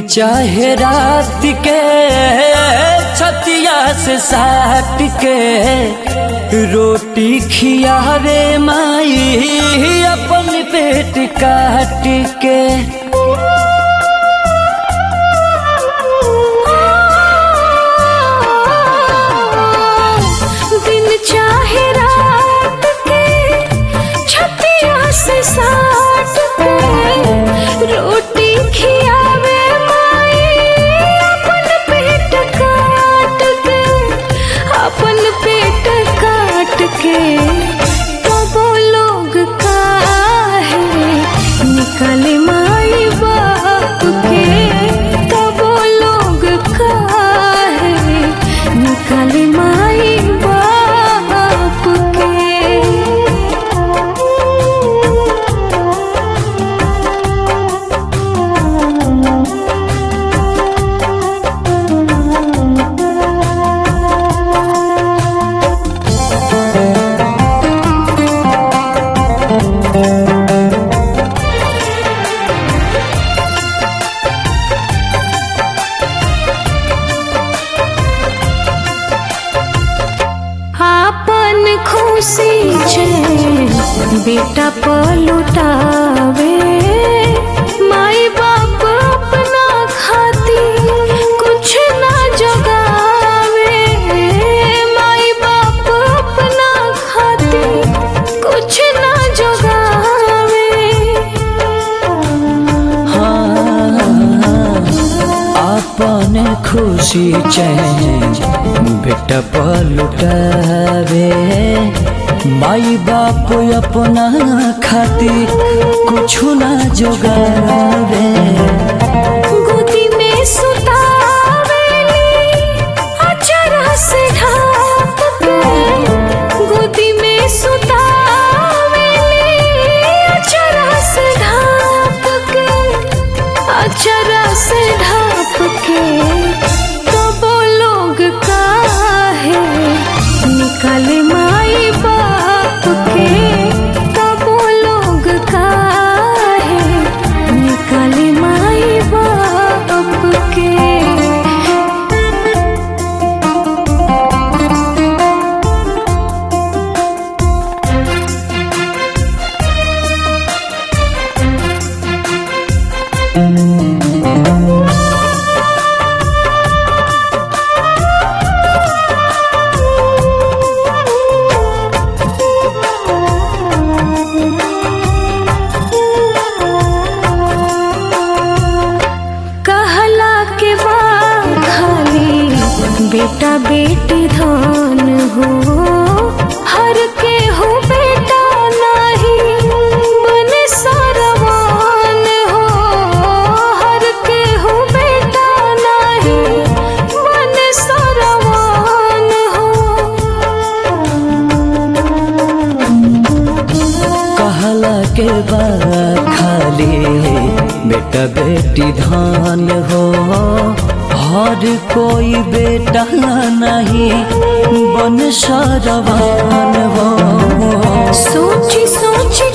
चाहे रात के छतिया से साट के रोटी खियावे माई अपन पेट काट के दिन चाहे रात के छतिया से साट के रोटी खियावे माई अपन पेट काट के अपन पेट काट के तबो लोग काहे निकले माई बाप के तबो लोग काहे निकले माई बाप के आपन खुशी छे बेटा पलुटावे माई बाप अपना खाती कुछ ना जगावे माई बाप अपना खाती कुछ ना जगावे अपन खुशी चैन बेटा पलुटावे माई बाप अपना खातिर कुछ ना जोगावे गोदी में सुतावेली अचरा से ढाप के गोदी में सुतावेली अचरा से ढाप के अचरा से ढाप के तबो लोग काहे निकले माई बाप के तबो लोग काहे निकले माई बाप के कहला के बाद खाली बेटा बेटी धन हो हर के हो बेटा नहीं बने सरवान हो हर के हो बेटा नहीं बने सरवान हो कहला के बाद खाली बेटा बेटी धान हो हर कोई बेटा नहीं बन सरवान हो सोची सोची